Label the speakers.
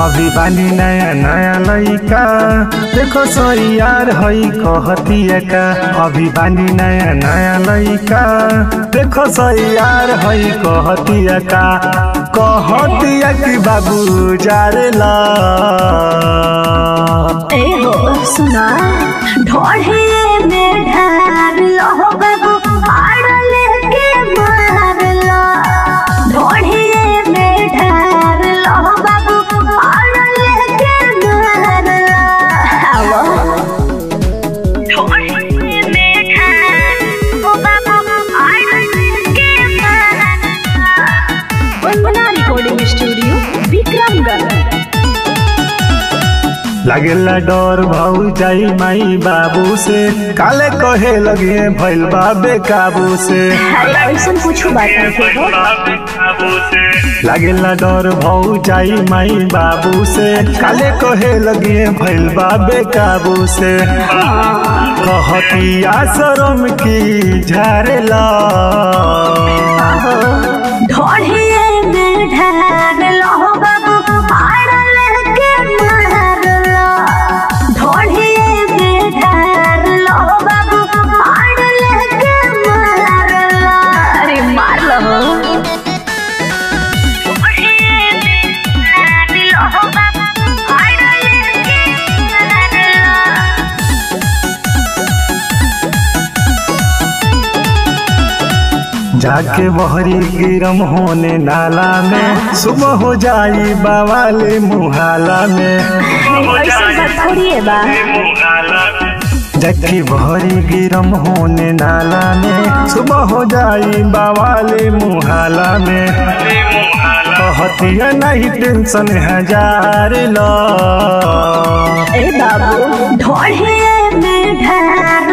Speaker 1: अभी बानी नया नया लइका देखो सही यार हई कहतिया का अभी बानी नया नया लइका देखो सही यार हई कहतिया का कहतिया कि बाबू जारेला
Speaker 2: ए हो सुना ढोढ़े में ढार लो बाबू आड़ लेके मार लो ढोढ़े में ढार लो बाबू आड़ लेके मार लो आवो ढोढ़े में ढार लो बाबू आड़ लेके मार लो वंदना रिकॉर्डिंग स्टूडियो विक्रमगढ़
Speaker 1: लागेला डर भाऊ जाई माई बाबू से काले कहे लगे भइल बाबे काबू से
Speaker 2: अरे ऐसा कुछ बात नहीं हो
Speaker 1: लागेला डर भाऊ जाई माई बाबू से काले कहे लगे भइल बाबे काबू से कहतिया शरम की झारेला
Speaker 2: ढोढ़िए में ढार लो बाबू आड़ लेके मार लो ढोढ़िए में ढार लो बाबू आड़ लेके मार लो अरे मार लो ढोढ़िए में ढार लो बाबू आड़ लेके मार लो
Speaker 1: जाके बहरी गिरम होने नाला में सुबह हो जाई बावाले मुहाला में
Speaker 2: ऐसा बात थोड़ी है बा
Speaker 1: जाके बहरी गिरम होने नाला में सुबह हो जाई बावाले मुहाला में कहतिया नहीं टेंशन हजार लो
Speaker 2: ए बाबू ढोढ़े में ढार